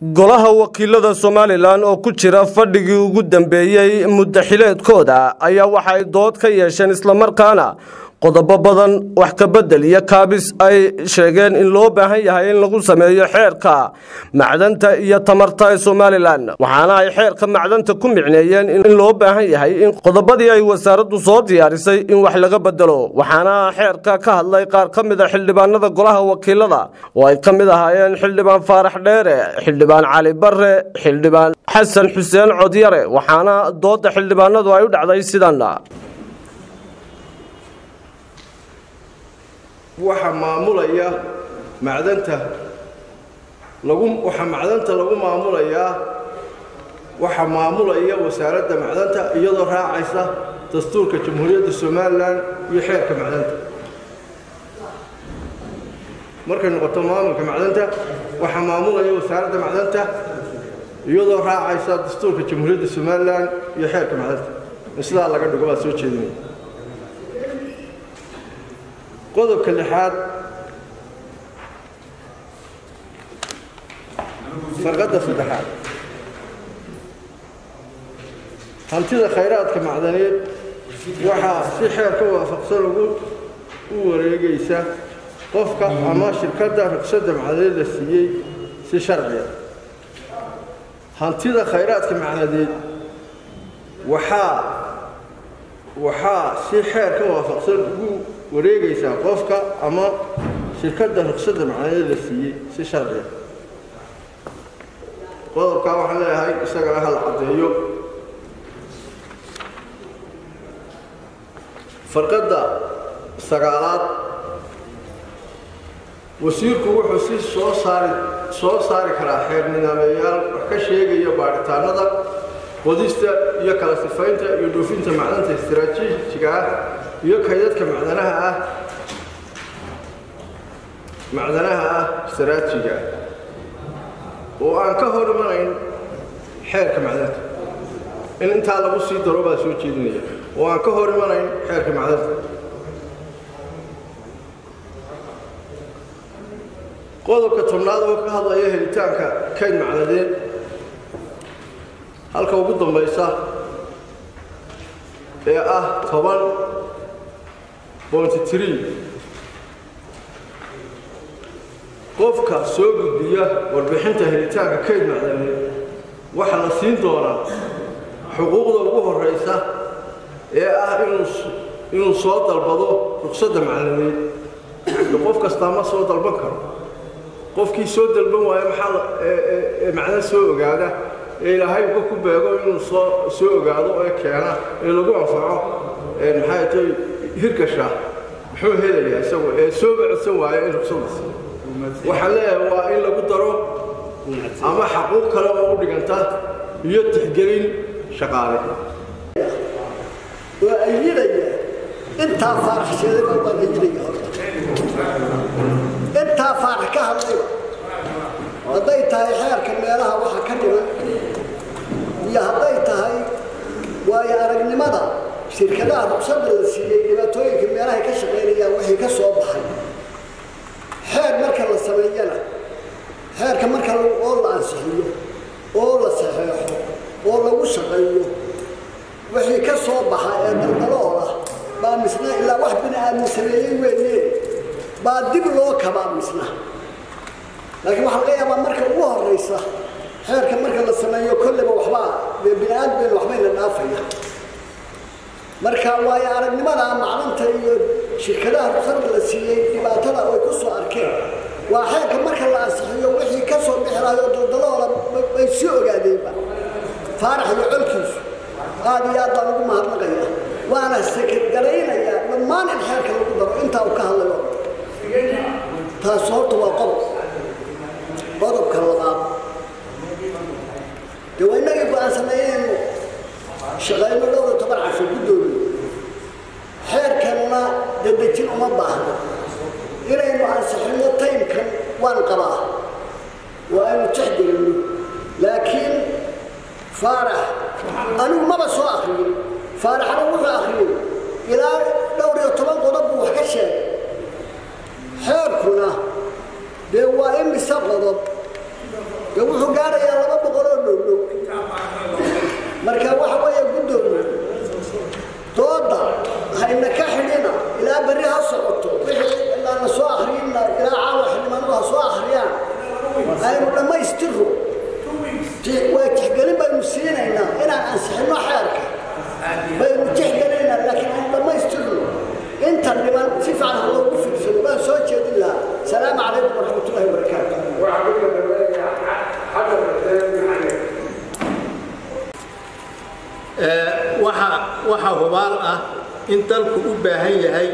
golaha wakiilada somalilan oo ku jira fadhigii ugu dambeeyey muddaxileedkooda ayaa waxay dood ka yeesheen islamarkaana qodobo badan wax ka bedel iyo kaabis ay sheegeen in loo baahan yahay in lagu sameeyo xeerka macdanta iyo tamarta ee somalilan waxaana ay xeerka macdanta ku micneeyeen in loo baahan yahay in qodobadii ay wasaaraddu soo diyaarisay in wax laga bedelo waxaana xeerka ka hadlay qaar ka mid a xildhibaanada golaha wakiilada oo ay ka mid ahaayeen xildhibaan faarax dheere xildhibaan cali bare xildhibaan xasan xuseen codyare waxaana dooda xildhibaanadu ay u dhacday sidan waxaa maamulaya macdanta lagu waxaa macdanta lagu maamulayaa waxaa maamulaya wasaaradda macdanta iyadoo raacaysa dastuurka jamhuuriyadda somalilan iyo xeerka macdanta markay noqoto maamulka macdanta waxaa maamulaya wasaaradda macdanta iyadoo raacaysa dastuurka jamhuuriyadda somalilan iyo xeerka macdanta in sidaa laga dhigo baa soo jeedinaya qodobka lixaad farqadda saddexaad hantida khayraadka macdaneed waxaa si xeer ka waafaqsan ugu u wareegaysa qofka ama shirkadda ruqsadda macdaneed la siiyey si sharciya hantida khayraadka macdaneed waxaa waxaa si xeer ka waafaqsan ugu wareegaysaa qofka ama shirkadda ruqsadda macnadeed la siiyey si sharciya qodobkaa waxaan leeyahay isagana hal caddeeyo farqadda sagaalaad wasiirku wuxuu si soo saari soo saari karaa xeer nidaameeyaal wax ka sheegaya baadhitaanada qodista iyo kala sifaynta iyo dhoofinta macdanta istaraatiijiga ah iyo kaydadka macdanaha ah macdanaha ah istaraatijiga oo aan ka hor imanayn xeerka macdanta in intaa lagu sii daro baa soo jeedinaya oo aan ka hor imanayn xeerka macdanta qodobka tobnaad oo ka hadlaya helitaanka kayd macnadeed halka ugu dambaysa ee ah toban qofka soo gudbiya warbixinta helitaanka kayd macdaneed waxaa la siin doonaa xuquuqda ugu horeysa ee ah inuu soo dalbado ruqsadda macdaneed qof kastaa ma soo dalban karo qofkii soo dalban waayo maxaa macdan soo ogaada ee ilaahay uga ku beego inuu soo soo ogaado ee keena ee lagu anfaco maxay tay hirgasha muxuu helayaa isagu ee sooba codsan waayo in ruqsadaasi waxaan leeyahay waa in lagu daro ama xaquuq kale oo u dhiganta iyo tixgelin shaqaale waa ayidaya intaa faarax sheedayba waa ayidaya horta intaa faarax ka hadlayba hadday tahay xeerka meelaha waxa ka dhiman iyo hadday tahay waayo aragnimada shirkadaha ruqsadda la siiyey dhibaatooyinka meelahay ka shaqaynayaan wixii ka soo baxay xeer marka la sameeyana xeerka marka oo la ansixiyo oo la saxeexo oo lagu shaqeeyo wixii ka soo baxa ee daldalooda baa misna ilaa wax bini aadmi sameeyey weeye baa dib loo kabaa misna laakiin waxaa laga yaabaa marka ugu horeysa xeerka marka la sameeyo kolleyba waxbaa bini aadmeen waxbayna dhaafaya marka waayo aragnimada macdanta iyo shirkadaha ruqsadda la siiyey dhibaatada ay ku soo arkeen waa xeerka marka la ansixiyo wixii ka soo bixilaayo daldalooda bay sii ogaadeenba faarax iyo colkiisu aad iyo aad baan ugu mahadnaqaya waana sekadgaraynayaa dhammaan in xeerka lagu daro intaa uu ka hadlayo taas horta waa qodob qodobka labaad dee waa inagii go-aansaneeyeynu shaqayno dhowr iyo toban casho guddoomiye xeerkanna dadejin uma baahno inaynu ansixino taymkan waan qabaa waa aynu tixgelinno laakiin faarax anigu maba soo akriyin faaraxna wuxuu akriyey ilaa dhowr iyo toban qodob buu wax ka sheegay xeerkuna dee waa imise qodob dee wuxuu gaaraya marka waxa weeye guddoomiye dooda hayna ka xidhina ilaa berri ha socoto wixii ilaa la soo akhriyina ilaa caawa xildhibaanadu ha soo akhriyaan aynu dhammaystirro waa tixgelin baynu siinaynaa inaan ansixinno xeerka baynu tixgelinaynaa laakiin aynu dhammaystirno inta dhiman si fiican ha loogu fiirsado baan soo jeedin lahaa salaamu calaykum waraxmatullahi wabarakaatu waxaa hubaal ah in dalku u baahan yahay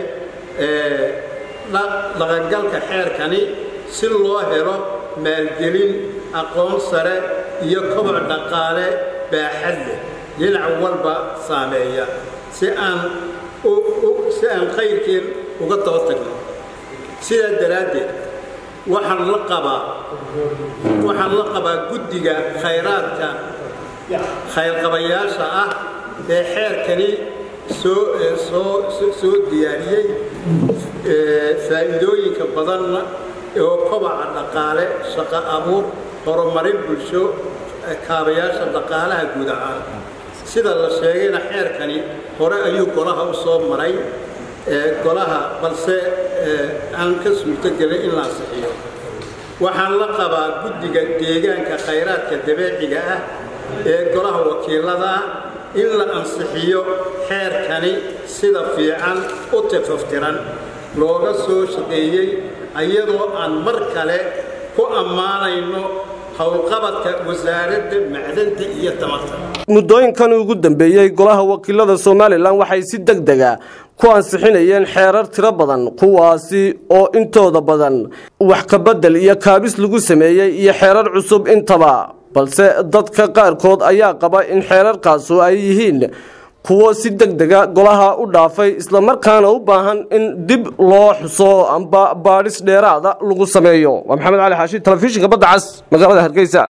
dhaqangalka xeerkani si loo helo maalgelin aqoon sare iyo koboc dhaqaale baaxad leh dhinac walba saameeya si aan si aan qayrkeen uga daba tagno sidaa daraaddeed waxaan la qabaa waxaan la qabaa guddiga khayraadka khayrqabayaasha ah ee xeerkani soo soo soo diyaariyey faa'iidooyinka badanna oo kobaca dhaqaale shaqo abuur horumarin bulsho kaabayaasha dhaqaalaha guud ahaan sida la sheegayna xeerkani hore ayuu golaha u soo maray golaha balse aan ka suurtogelin in la ansixiyo waxaan la qabaa guddiga deegaanka khayraadka dabeeciga ah ee golaha wakiilada ah in la ansixiyo xeerkani sida fiican u tafaftiran looga soo shaqeeyey iyadoo aan mar kale ku ammaanayno howlqabadka wasaaradda macdanta iyo tamarta muddooyinkan ugu dambeeyey golaha wakiilada somalilan waxay si deg dega ku ansixinayeen xeerar tiro badan kuwaasi oo intooda badan wax kabedel iyo kaabis lagu sameeyey iyo xeerar cusub intaba balse dadka qaarkood ayaa qaba in xeerarkaasu ay yihiin kuwo si deg dega golaha u dhaafay islamarkaana u baahan in dib loo xuso amba baadhis dheeraada lagu sameeyo waa maxamed cali xaashi telefishinka badda cas magaalada hargeysa